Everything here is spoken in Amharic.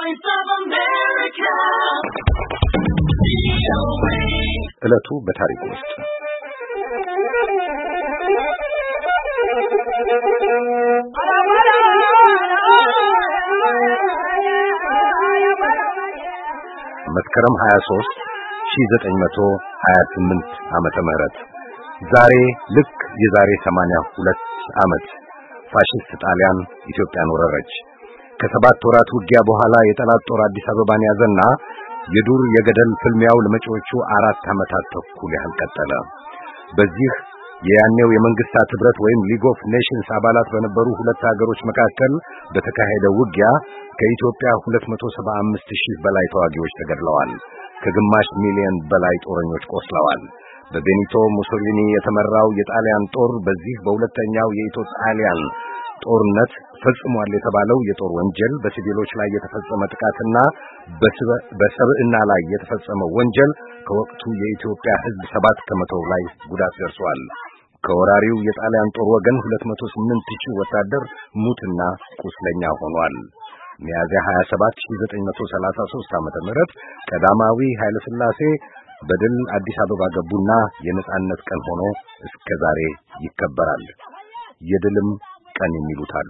ዕለቱ በታሪክ ውስጥ መስከረም 23 1928 ዓመተ ምህረት ዛሬ ልክ የዛሬ 82 ዓመት ፋሽስት ጣሊያን ኢትዮጵያን ወረረች። ከሰባት ወራት ውጊያ በኋላ የጠላት ጦር አዲስ አበባን ያዘና የዱር የገደል ፍልሚያው ለመጪዎቹ አራት ዓመታት ተኩል ያህል ቀጠለ። በዚህ የያኔው የመንግስታት ህብረት ወይም ሊግ ኦፍ ኔሽንስ አባላት በነበሩ ሁለት ሀገሮች መካከል በተካሄደ ውጊያ ከኢትዮጵያ 275 ሺህ በላይ ተዋጊዎች ተገድለዋል። ከግማሽ ሚሊዮን በላይ ጦረኞች ቆስለዋል። በቤኒቶ ሙሶሊኒ የተመራው የጣሊያን ጦር በዚህ በሁለተኛው የኢትዮ ጣሊያን ጦርነት ፈጽሟል የተባለው የጦር ወንጀል በሲቪሎች ላይ የተፈጸመ ጥቃትና በሰብዕና ላይ የተፈጸመ ወንጀል ከወቅቱ የኢትዮጵያ ሕዝብ ሰባት ከመቶ ላይ ጉዳት ደርሷል። ከወራሪው የጣሊያን ጦር ወገን 208 ሺህ ወታደር ሙትና ቁስለኛ ሆኗል። ሚያዝያ 27 1933 ዓመተ ምህረት ቀዳማዊ ኃይለ ሥላሴ በድል አዲስ አበባ ገቡና የነጻነት ቀን ሆኖ እስከ ዛሬ ይከበራል። የድልም ቀን የሚሉት አሉ።